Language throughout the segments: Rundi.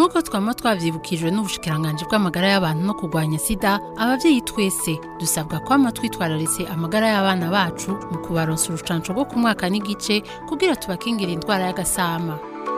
nk'uko twama twavyibukijwe n'ubushikiranganje bw'amagara y'abantu no kurwanya sida abavyeyi twese dusabwa kwama twitwararitse amagara y'abana bacu mu kubaronsa urucanco rwo ku mwaka n'igice kugira tubakingira indwara y'agasama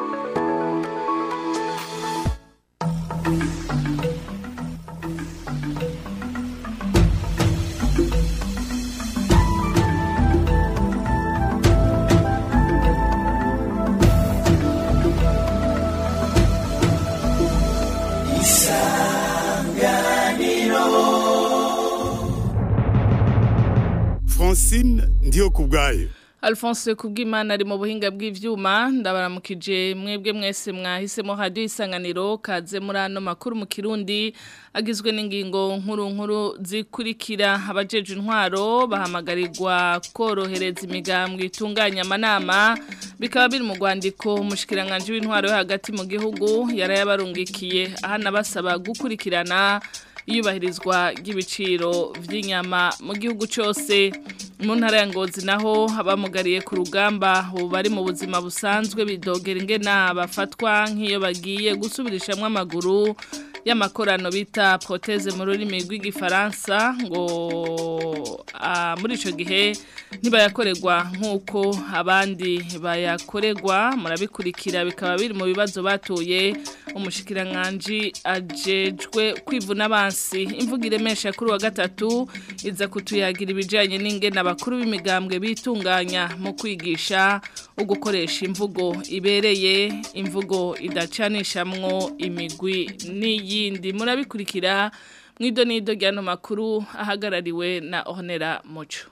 francine ndiyo ku bwayo Alphonse Kubwimana ari mu buhinga bw'ivyuma ndabaramukije mwebwe mwese mwahisemo radio isanganiro kaze muri ano makuru mu Kirundi agizwe n'ingingo nkuru nkuru zikurikira abajeje intwaro bahamagarirwa korohereza imigambwe itunganya amanama bikaba biri mu rwandiko umushikiranganje w'intwaro yo hagati mu gihugu yarayabarungikiye ahana basaba gukurikirana iyubahirizwa ry'ibiciro by'inyama mu gihugu cyose mu ntara ya ngozi naho abamugariye ku rugamba bari mu buzima busanzwe bidogera ingena bafatwa nk'iyo bagiye gusubirishamo amaguru y'amakorano bita proteze mu rurimi rw'igifaransa ngo muri icyo gihe ntibayakorerwa nk'uko abandi bayakorerwa murabikurikira bikaba biri mu bibazo batuye umushikiranganji ajejwe kwivuna abansi imvugo iremesha kuri wa gatatu iza kutuyagira ibijyanye n'ingena abakuru b'imigambwe bitunganya mu kwigisha ugukoresha imvugo ibereye imvugo idacanishamwo imigwi n'iyindi murabikurikira mu idonido ry'ano makuru ahagarariwe na honera muco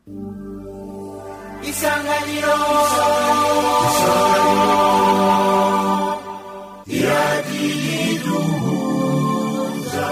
isanganiro iradiyiduhuza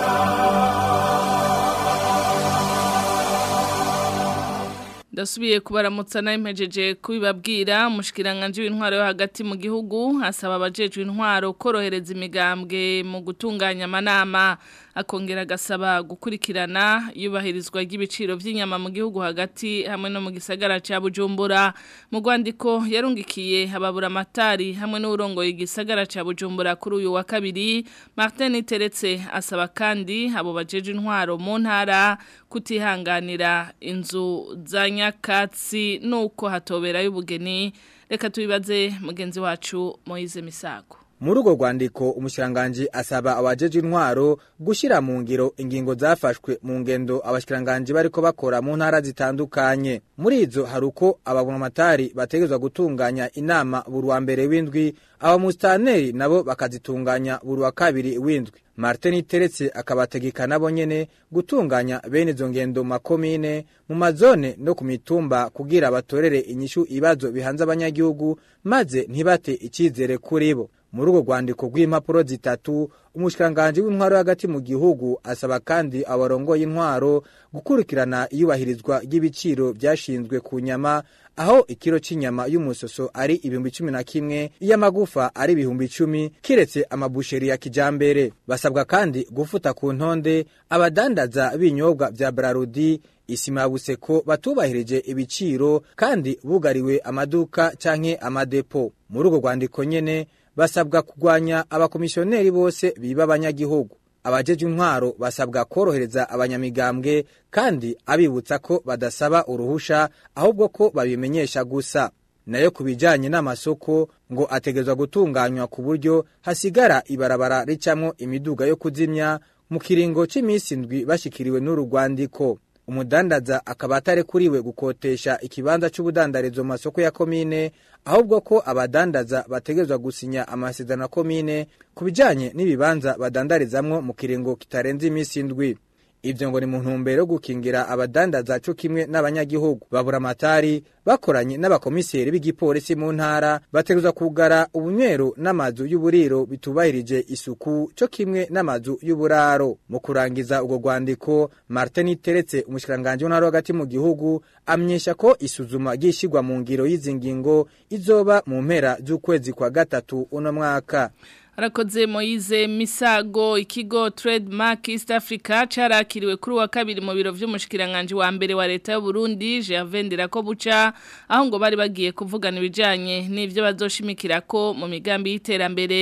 ndasubiye kubaramutsa nawe mpejeje kubibabwira umushikiranganje w'intwaro yo hagati mu gihugu asaba abajejwe intwaro korohereza imigambwe mu gutunganya amanama akongera agasaba gukurikirana iyubahirizwa ry'ibiciro by'inyama mu gihugu hagati hamwe no mu gisagara cya bujumbura mu rwandiko yarungikiye hababura amatari hamwe n'uburongoye igisagara cya bujumbura kuri uyu wa kabiri martin teretse asaba kandi abo bajeje intwaro mu ntara kutihanganira inzu za nyakatsi nuko hatobera y'ubugeni reka tubibaze mugenzi wacu Moise Misago muri urwo rwandiko umushikiranganji asaba abajeje intwaro gushyira mu ngiro ingingo zafashwe mu ngendo abashikiranganji bariko bakora mu ntara zitandukanye muri izo hari uko ababonamatari bategerezwa gutunganya inama buri wa mbere w'indwi abamusitaneri nabo bakazitunganya buri wa kabiri w'indwi martin teretse akabategeka nabo nyene gutunganya bene izo ngendo mu makomine mu mazone no ku mitumba kugira batorere inyishu ibibazo bihanze abanyagihugu maze ntibate icyizere kuri bo muri urwo rwandiko rw'impapuro zitatu umushikiranganji w'intwaro hagati mu gihugu asaba kandi abarongoye intwaro gukurikirana iyubahirizwa ry'ibiciro byashinzwe ku nyama aho ikiro cy'inyama y'umusoso ari ibihumbi cumi na kimwe iy'amagufa ari ibihumbi icumi kiretse amabusheri ya kijambere basabwa kandi gufuta ku ntonde abadandaza b'ibinyobwa bya brarudi isima ya buseko batubahirije ibiciro kandi bugariwe amaduka canke amadepo muri urwo rwandiko nyene basabwa kurwanya abakomisiyoneri bose biba abanyagihugu abajeje intwaro basabwa korohereza abanyamigambwe kandi abibutsa ko badasaba uruhusha ahubwo ko babimenyesha gusa nayo ku bijyanye n'amasoko ngo ategerezwa gutunganywa ku buryo hasigara ibarabara ricamwo imiduga yo kuzimya mu kiringo cy'iminsi indwi bashyikiriwe n'uru rwandiko umudandaza akaba atarekuriwe gukotesha ikibanza cy'ubudandarizo mu masoko ya komine ahubwo ko abadandaza bategerezwa gusinya amasezerano ya komine ku bijyanye n'ibibanza badandarizamwo mu kiringo kitarenze iminsi indwi ibyo ngo ni mu ntumbero yo gukingira abadandaza cyo kimwe n'abanyagihugu babura amatari bakoranye n'abakomiseri b'igipolisi mu ntara bategerezwa kugara ubunywero n'amazu y'uburiro bitubahirije isuku cyo kimwe n'amazu y'uburaro mu kurangiza ubwo rwandiko martin teretse umushikiranganji w'intara hagati mu gihugu amenyesha ko isuzuma ryishyirwa mu ngiro y'izi ngingo izoba mu mpera z'ukwezi kwa gatatu uno mwaka Arakoze Moize Misago ikigo Trademark East Africa carakiriwe kuri wa kabiri mu biro vy'umushikiranganje wa mbere wa leta y'u Burundi Gervais ko buca aho ngo bari bagiye kuvugana ibijanye n'ivyo bazoshimikira ko mu migambi y'iterambere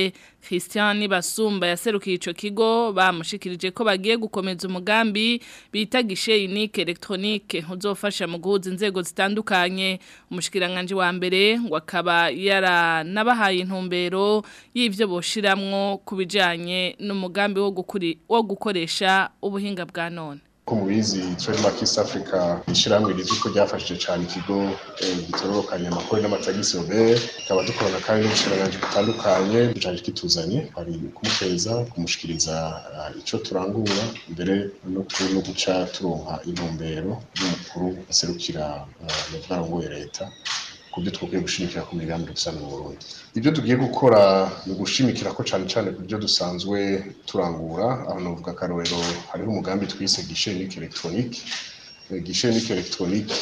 Christian Basumba yaserukiye ico kigo bamushikirije ko bagiye gukomeza umugambi bita gishe unique electronique uzofasha mu guhuza inzego zitandukanye umushikiranganje wa mbere ngo akaba yaranabahaye intumbero y'ivyo boshiramwo kubijanye n'umugambi wo gukuri wo gukoresha ubuhinga bwa none ko mubizi Trademark East Africa ishiramwe rizwi ko ryafashije cyane ikigo gitororokanya amakuru n'amatagisi Robert ikaba dukorana kandi n'ubushiranganje butandukanye ducaje kituzanye hari kumufeza kumushikiriza ico turangura mbere no no guca turonka intumbero y'umukuru aserukira n'ubwarongoye leta kubyo twakwiye gushimikira ku migambi rusange mu Burundi ibyo tugiye gukora ni ugushimikira ko cyane cyane ku byo dusanzwe turangura aho navuga akarorero hariho umugambi twise gishe unique electronique gishe unique electronique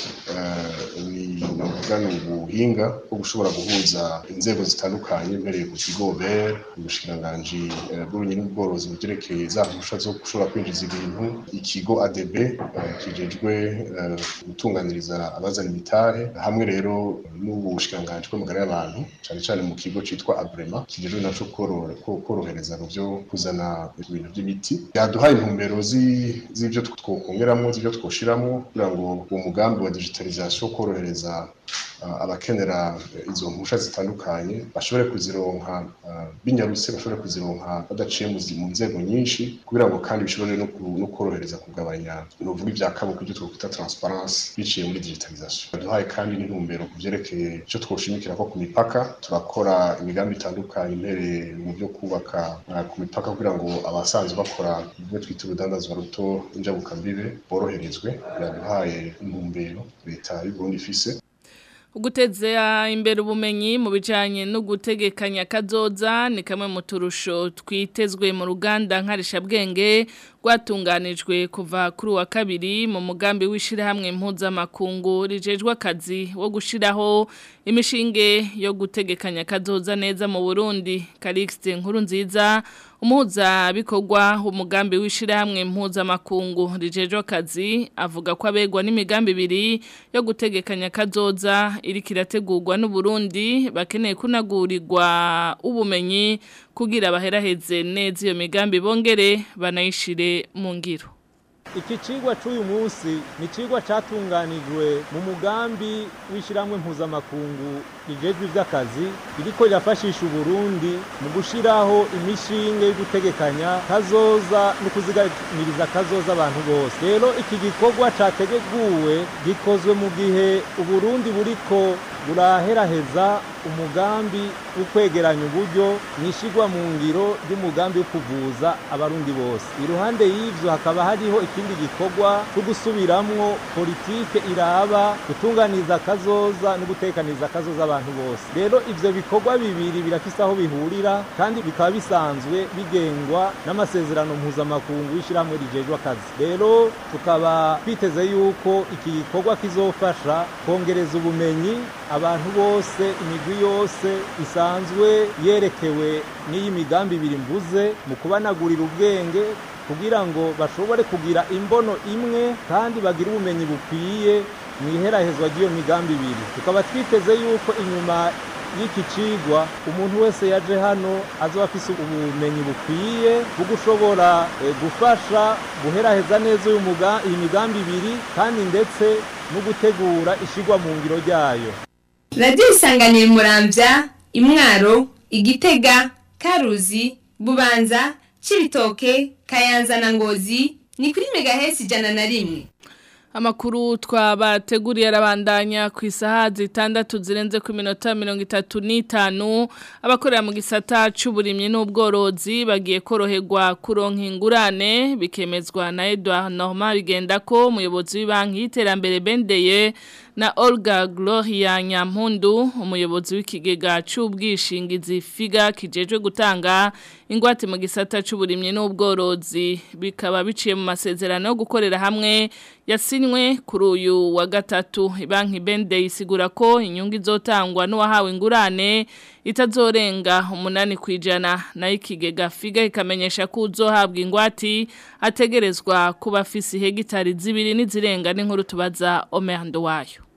ni navuga ni ubuhinga bwo gushobora guhuza inzego zitandukanye mbereye ku kigo BER ubushikiranganji bw'ubumenyi n'ubworozi bugerekeye za mpusha zo gushobora kwinjiza ibintu ikigo ADB kijejwe gutunganiriza abazana imitahe hamwe rero n'ubushikiranganji bw'amagara y'abantu cyane cyane mu kigo citwa Abrema kijejwe naco korohereza mu byo kuzana ibintu by'imiti yaduhaye intumbero z'ivyo twokongeramwo z'ivyo twoshiramwo kugira ngo uwo mugambi wa digitalisation korohereza abakenera izo mpusha zitandukanye bashobore kuzironka binyarutse bashobore kuzironka badaciye mu nzego nyinshi kugira ngo kandi bishobore no korohereza kugabanya nuvuga ibya kaboko ibyo twakwita transparence biciye muri digitalisation duhaye kandi n'intumbero ku byerekeye icyo twoshimikira ko ku mipaka turakora imigambi itandukanye impereye mu byo kubaka ku mipaka kugira ngo abasanzwe bakora ibyo twita urudandazwa ruto injabukambibe boroherezwe biraduhaye intumbero leta y'u Burundi ifise Uguteze imbere ubumenyi mu bijanye no gutegekanya kazoza ni kamwe mu turusho twitezwe mu ruganda nkarishabwenge rwatunganijwe kuva kuri wa kabiri mu mugambi w'ishirahamwe mpuzamakungu rijejwe akazi wo gushiraho imishinge yo gutegekanya kazoza neza mu Burundi Calixte nkuru nziza umuhuza bikorwa umugambi w'ishirahamwe mpuzamakungu rijejwe akazi avuga ko abegwa n'imigambi ibiri yo gutegekanya kazoza iri kirategurwa n'u Burundi bakeneye kunagurirwa ubumenyi kugira baheraheze neza iyo migambi bongere banayishire mu ngiro iki cigwa c'uyu munsi ni cigwa catunganijwe mu mugambi w'ishiramwe mpuzamakungu rijejwe ivy'akazi iriko rirafashisha uburundi mu gushiraho imishinge yo gutegekanya kazoza no kuzigamiriza kazoza abantu bose rero iki gikorwa categuwe gikozwe mu gihe uburundi buriko buraheraheza umugambi wo kwegeranya uburyo mwishigwa mu ngiro ry'umugambi wo kuvuza abarundi bose iruhande y'ivyo hakaba hariho ikindi gikorwa cyo gusubiramwo politike iraba gutunganiza kazoza no gutekaniza kazoza abantu bose rero ivyo bikorwa bibiri birafise aho bihurira kandi bikaba bisanzwe bigengwa n'amasezerano mpuzamakungu y'ishiramwe rijejwe akazi rero tukaba twiteze yuko iki gikorwa kizofasha kongereza ubumenyi abantu bose imigwi yose isanzwe yerekewe n'iyi migambi ibiri mvuze mu kubanagurira ubwenge kugira ngo bashobore kugira imbono imwe kandi bagire ubumenyi bukwiye mu iherahezwa ry'iyo migambi ibiri tukaba twiteze yuko inyuma y'iki cigwa umuntu wese yaje hano azoba afise ubumenyi bukwiye bwo gushobora gufasha guheraheza neza iyi migambi ibiri kandi ndetse no gutegura ishigwa mu ngiro ryayo radiyo isanganiye murambya imwaro igitega karuzi bubanza cibitoke kayanza na ngozi ni kuri megahesi ijana na rimwe Amakuru twabateguriye arabandanya ku isaha zitandatu zirenze ku minota mirongo itatu n'itanu abakorera mu gisata c'uburimyi n'ubworozi bagiye koroherwa kuronka ingurane bikemezwa na Edouard Normand bigenda ko umuyobozi w'ibanki y'iterambere bendeye na Olga Gloria Nyampundu umuyobozi w'ikigega c'ubwishingizi figa kijejwe gutanga ingwate mu gisata c'uburimyi n'ubworozi bikaba biciye mu masezerano yo gukorera hamwe yasinywe kuri uyu wa gatatu banki bende isigura ko inyungu izotangwa n'uwahawe ingurane itazorenga umunani ku ijana nayo ikigega figa ikamenyesha ko uzohabwa ingwati ategerezwa kuba afise hegitari zibiri n'izirenga n'inkuru tubaza omerando wayo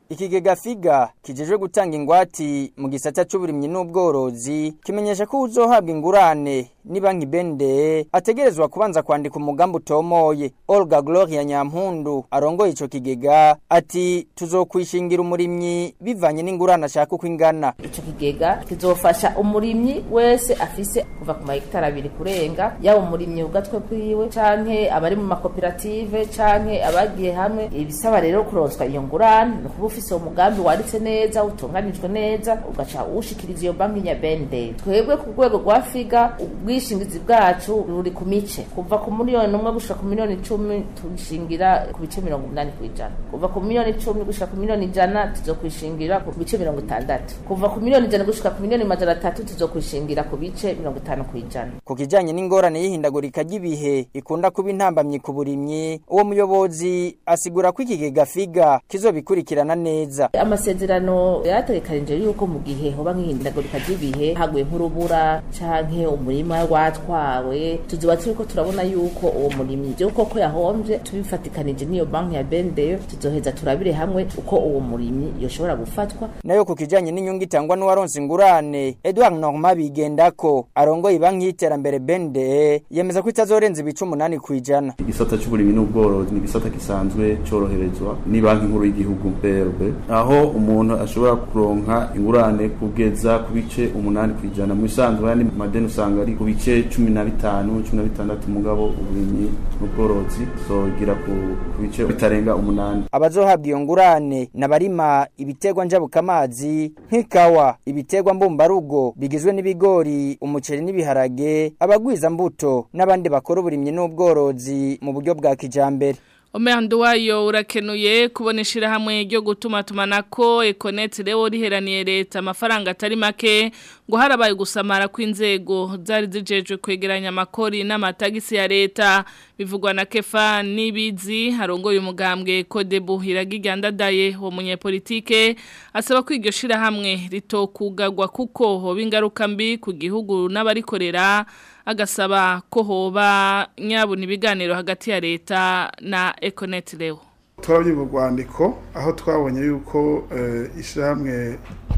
ikigega figa kijejwe gutanga ingwati mu gisata c'uburimyi n'ubworozi kimenyesha ko uzohabwa ingurane ni banki bende ategerezwa kubanza kwandika umugambi utomoye Olga Gloria Nyampundu arongoye ico kigega ati tuzokwishingira umurimyi bivanye n'ingurane ashaka uko ingana ico kigega kizofasha umurimyi wese afise kuva ku mahegitari abiri kurenga yaba umurimyi ugatwe kwiwe canke abari mu makoperative canke abagiye hamwe ibisaba rero kuronswa iyo ngurane ni ukuba ufise uwo mugambi wanditse neza utunganijwe neza ugaca uwushikiriza iyo banki nyabende twebwe ku rwego rwa figa ubwishingizi bwacu buri ku mice kuva ku miliyoni umwe gushika ku miliyoni icumi tubishingira ku bice mirongo umunani kw'ijana kuva ku miliyoni icumi gushika ku miliyoni ijana tuzokwishingira ku bice mirongo itandatu kuva ku miliyoni ijana gushika ku miliyoni majana atatu tuzokwishingira ku bice mirongo itanu kw'ijana ku kijanye n'ingorane y'ihindagurika ry'ibihe ikunda kuba intambamyi ku burimyi uwo muyobozi asigura ko ikigega figa kizobikurikirana neza amasezerano yategekanije yuko mu gihe hoba nk'ihindagurika ry'ibihe haguye nk'urubura canke umurima watwawe tuzoba turiko turabona yuko uwo murimyi vyo koko yahomvye tubifatikanije n'iyo banki ya bendeyo tuzoheza turabire hamwe uko uwo murimyi yoshobora gufatwa nayo ku kijanye n'inyungu itangwa n'uwaronse ingurane Edouard Norma bigendako arongoye banki y'iterambere bende yemeza ko itazorenza ibice umunani kw'ijana igisata c'uburimyi n'ubworozi ni igisata gisanzwe coroherezwa ni banki nkuru y'igihugu BRB aho umuntu ashobora kuronka ingurane kugeza ku bice umunani kw'ijana mu bisanzwe yani madeni usanga ari ku bice cumi na bitanu cumi na bitandatu mugabo uburimyi n'ubworozi zogira ku ku bice bitarenga umunani abazohabwa iyo ngurane n'abarima ibiterwa njabukamazi nk'ikawa ibiterwa mbumbarugo bigizwe n'ibigori umuceri n'ibiharage abagwiza mbuto n'abandi bakora uburimyi n'ubworozi mu buryo bwa kijambere Omehandu wayo urakenuye kuboneshira hamwe ryo gutuma tumanako Econet leo riheraniye leta amafaranga atari make ngo harabaye gusamara kw'inzego zari zijejwe kwegeranya amakori n'amatagisi ya leta bivugwa na Kefa Nibizi harongoye umugambwe Kodebu hiragigandadaye wo munyepolitike asaba ko iryo shira hamwe ritokugagwa kuko hoba ingaruka mbi ku gihugu n'abarikorera agasaba ko hoba nyabuna ibiganiro hagati ya leta na Econet leo turabye mu rwandiko aho twabonye yuko ishyirahamwe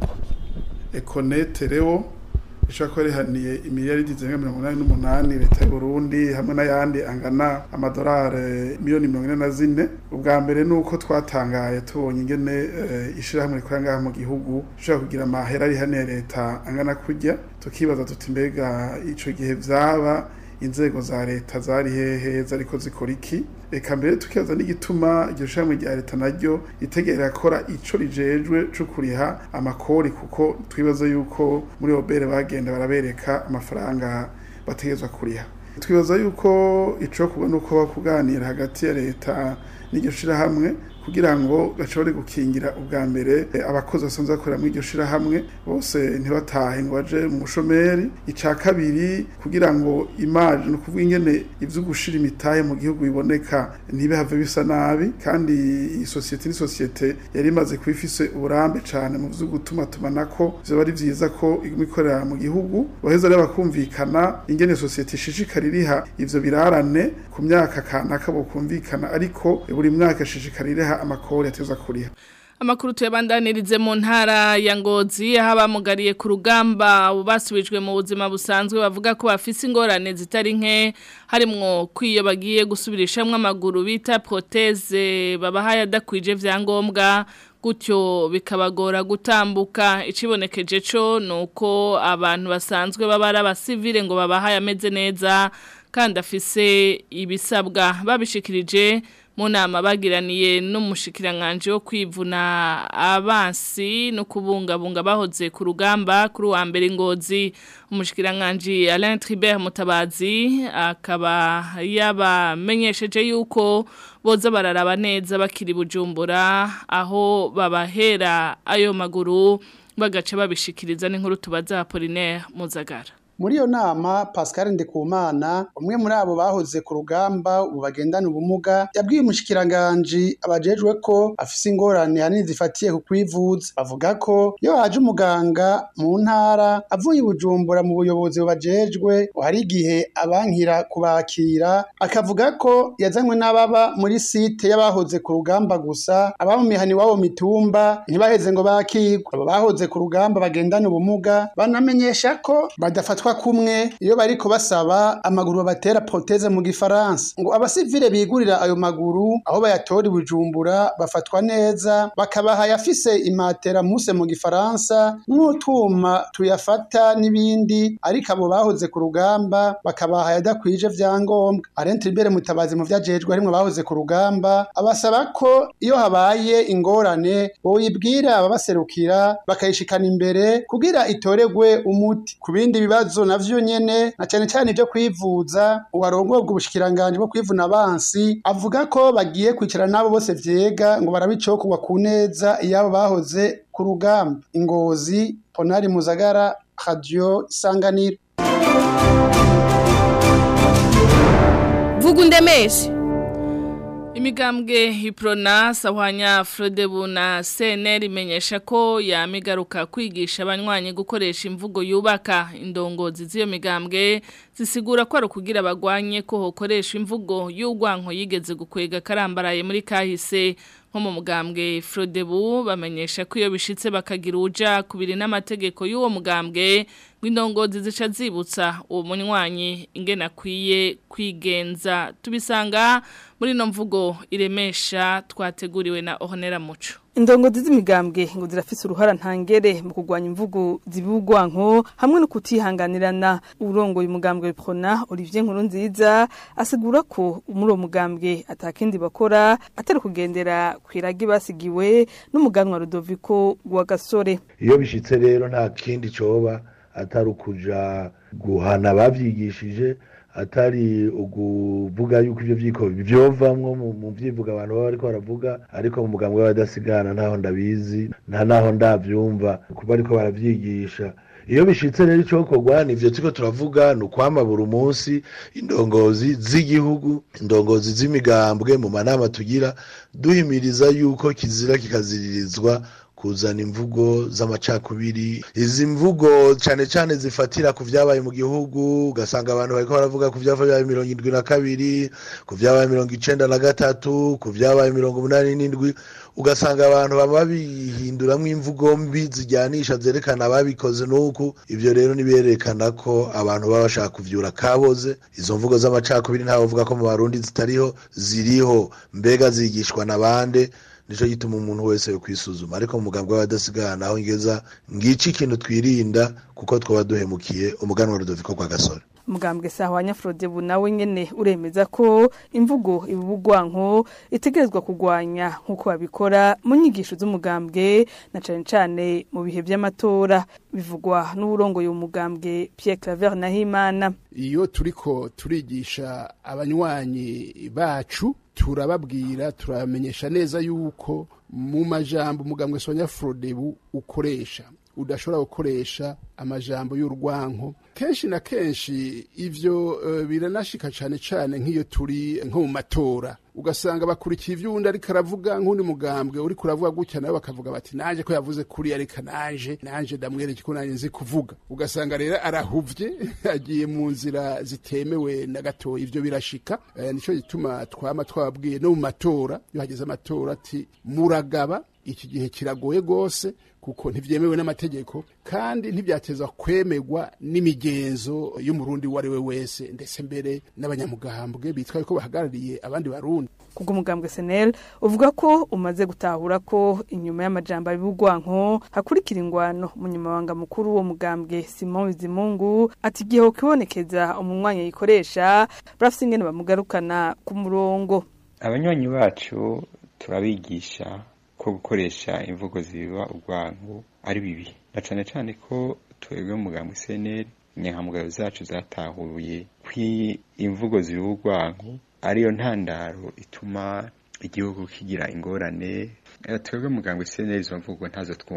ekonete rero ishobora kuba rihaniye imiliyaridi zirenga mirongo inani n'umunani leta y'u Burundi hamwe n'ayandi angana amadolari miliyoni mirongo ine na zine ubwa mbere ni uko twatangaye tubonye ingene ishyirahamwe rikorera ngaha mu gihugu rishobora kugira amahera rihaniye leta angana kurya tukibaza tuti mbega icyo gihe byaba inzego za leta zari hehe zariko zikora iki reka mbere tukibaza n'igituma iryo shamwe rya leta naryo ritegera kora ico rijejwe co kuriha amakori kuko twibaza yuko muri obere bagenda barabereka amafaranga bategezwa kuriha twibaza yuko ico kubona uko bakuganira hagati ya leta n'iryo shirahamwe kugira ngo bashobore gukingira ubwa mbere abakozi basanzwe bakorera muri iryo shirahamwe bose ntibatahe ngo baje mu mushomeri ica kabiri kugira ngo imaje no kuvuga ingene ivyo gushira imitahe mu gihugu biboneka ntibihave bisa nabi kandi iyi sosiyete ni sosiyete yari imaze kuba ifise uburambe cane mu vyo gutuma tumanako vyoba ari vyiza ko iguma ikorera mu gihugu baheza rero bakumvikana ingene sosiyete ishishikara iriha ivyo birarane ku myaka kanaka bokumvikana ariko buri mwaka ishishikara iriha amakori ateza kuriha Amakuru tuyabandanirize mu ntara ya Ngozi aho abamugariye ku rugamba basubijwe mu buzima busanzwe bavuga ko bafise ingorane zitari nke harimwo kwiyo bagiye gusubirishamwe amaguru bita proteze babahaye adakwije vyangombwa gutyo bikabagora gutambuka ikibonekeje cyo nuko abantu basanzwe baba ari abasivile ngo babahaye ameze neza kandi afise ibisabwa babishikirije mu nama bagiraniye n'umushikiranganje wo kwivuna abansi no kubungabunga bahoze ku rugamba kuri wa mbere ngozi umushikiranganje Alain Tribert Mutabazi akaba yabamenyesheje yuko boza bararaba neza bakiri bujumbura aho babahera ayo maguru bagaca babishikiriza n'inkuru tubaza Apollinaire Muzagara muri iyo nama Pascal Ndikumana umwe muri abo bahoze ku rugamba ubu bagendana ubumuga yabwiye umushikiranganji abajejwe ko afise ingorane hanini zifatiye ku kwivuza bavuga ko iyo haje umuganga mu ntara avuye i Bujumbura mu buyobozi bubajejwe hari igihe abankira kubakira akavuga ko yazanywe n'ababa muri site y'abahoze ku rugamba gusa aba mu mihani wabo mitumba ntibaheze ngo bakirwe abo bahoze ku rugamba bagendana ubumuga banamenyesha ko badafatwa kumwe iyo bariko basaba amaguru babatera proteze mu gifaransa ngo abasivile bigurira ayo maguru aho bayatora i Bujumbura bafatwa neza bakabaha yafise imatera muse mu gifaransa n'utwuma tuyafata n'ibindi ariko abo bahoze ku rugamba bakabaha yadakwije vyangombwa arentire imbere mutabazi mu vyajejwe harimwo bahoze ku rugamba abasaba ko iyo habaye ingorane boyibwira ababaserukira bakayishikana imbere kugira itoregwe umuti ku bindi bibazo navyo nyene na cane cane ivyo kwivuza uwarongorwa ubushikiranganji bwo kwivuna abansi avuga ko bagiye kwicara n'abo bose vyega ngo barabicokorwa ku neza iyabo bahoze ku rugamba ingozi ponari muzagara radio isanganiro vuga undemeshe Imigambwe Hiprona Sahwanya Frodebu na CNR imenyesha ko yamigaruka kwigisha abanywanyi gukoresha imvugo yubaka indongozi z'iyo migambwe zisigura ko ari kugira abagwanye ko hokoresha imvugo y'ugwanko yigeze gukwega karambaraye muri kahise nko mu mugambwe Frodebu bamenyesha ko iyo bishitse bakagira uja kubiri n'amategeko y'uwo mugambwe w'indongozi zica zibutsa uwo munywanyi ingene akwiye kwigenza tubisanga muri no mvugo iremesha twateguriwe na Ohonera Muco Indongozi z'imigambwe ngo zirafise uruhara ntangere mu kugwanya imvugo zibugwanko hamwe no kutihanganirana urongoye umugambwe Prona Olivier Nkurunziza asigura ko muri uwo mugambwe atakindi bakora atari kugendera kwiragi basigiwe n'umuganwa Rudoviko wa Gasore iyo bishitse rero nta kindi coba atari ukuja guhana bavyigishije atari ukuvuga yuko ivyo vyiko vyovamwo mu vyivuga abantu baba bariko baravuga ariko mu mugambwe w'abadasigana ntaho ndabizi nta naho ndavyumva kuba ariko baravyigisha iyo bishitse rero icokorwa nivyo turiko turavuga ni ukwama buri munsi indongozi z'igihugu indongozi z'imigambwe mu manama tugira duhimiriza yuko kizira kikaziririzwa kuzana imvugo z'amacakubiri izi mvugo cyane cyane zifatira ku vyabaye mu gihugu ugasanga abantu bariko baravuga ku vyabaye mirongo indwi na kabiri ku vyabaye mirongo icenda na gatatu ku vyabaye mirongo umunani n'indwi ugasanga abantu baba bihinduramwo imvugo mbi zijyanisha zerekana ababikoze n'uku ivyo rero niberekana ko abantu baba bashaka kuvyura kaboze izo mvugo z'amacakubiri ntawe uvuga ko mu barundi zitariho ziriho mbega zigishwa na bande nico gituma umuntu wese yo kwisuzuma ariko mu mugambwe w'abadasigana aho ngeza ngici ikintu twirinda kuko twaba duhemukiye umuganwa Rudoviko kwa Gasore mugambwe sahwanya Frodebu nawe nyene uremeza ko imvugo ibubugwanko itegerezwa kugwanya nkuko babikora mu nyigisho z'umugambwe na cane cane mu bihe vy'amatora bivugwa n'uburongoye umugambwe Pierre Claver Nahimana iyo turiko turigisha abanywanyi bacu turababwira turamenyesha neza yuko mu majambo umugambwe Sonya Frodebu ukoresha udashobora gukoresha amajambo y'urwanko kenshi na kenshi ivyo uh, biranashika cane cane nk'iyo turi nko mu matora ugasanga bakurikiye ivyo uwundi ariko aravuga nk'undi mugambwe uri kuravuga gutya nawe bakavuga bati nanje ko yavuze kuri ariko nanje nanje ndamwereke ko nanje nzi kuvuga ugasanga rero arahuvye agiye mu nzira zitemewe na gato ivyo birashika uh, nico gituma twama twababwiye no mu matora iyo hageze amatora ati muragaba iki gihe kiragoye gose kuko ntivyemewe n'amategeko kandi ntivyatezwa kwemerwa n'imigenzo y'umurundi uwo ari we wese ndetse mbere n'abanyamugambwe bitwa ko bahagarariye abandi barundi kubwo umugambwe SNL uvuga ko umaze gutahura ko inyuma y'amajambo y'ubugwanko hakurikira ingwano umunyamabanga mukuru wo mugambwe Simon Bizimungu ati igihe kibonekeza umunywanyi yikoresha barafise ingene bamugarukana ku murongo abanywanyi bacu turabigisha ko gukoresha imvugo ziba ubwanku ari bibi na cane cane ko twebwe mu mugambo CNL inyankamugayo zacu zatahuye kwi imvugo ziba ubwanku ariyo ntandaro ituma igihugu kigira ingorane twebwe mugambo CNL izo mvugo ntazo twumva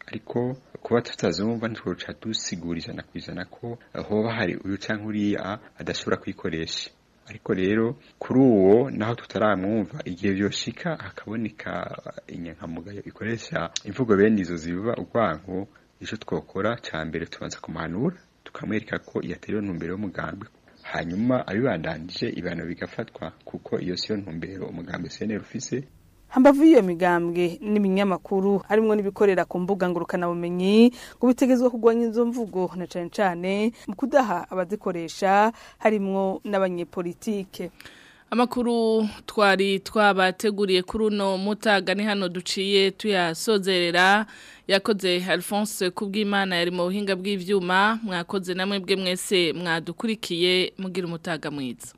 ariko kuba tutazumva ntitwoca dusigura ijana ku ijana ko hoba hari uyu canke uriya adashobora kuyikoresha ariko rero kuri uwo naho tutaramwumva igihe byoshika hakaboneka inyankamugayo ikoresha imvugo bene izo zibiba urwanko ico twokora ca mbere tubanza kumuhanura tukamwereka ko yaterewe ntumbero y'umugambi hanyuma abibandanije ibihano bigafatwa kuko iyo siyo ntumbero umugambi CNL ufise hambavu y'iyo migambwe n'ibinyamakuru harimwo n'ibikorera ku mbuga ngurukanabumenyi ngo bitegezwa kurwanya izo mvugo na cane cane mu kudaha abazikoresha harimwo n'abanyepolitike Amakuru twari twabateguriye kuri uno mutaga ni hano duciye tuyasozerera yakoze Alphonse kubw'Imana yari mu buhinga bw'ivyuma mwakoze namwe bwe mwese mwadukurikiye mugira umutaga mwiza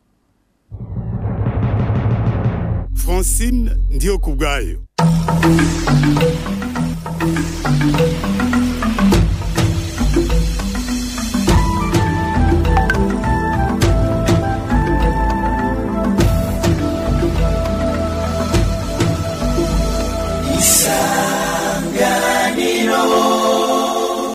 Francine ndiyo kubwayo Isa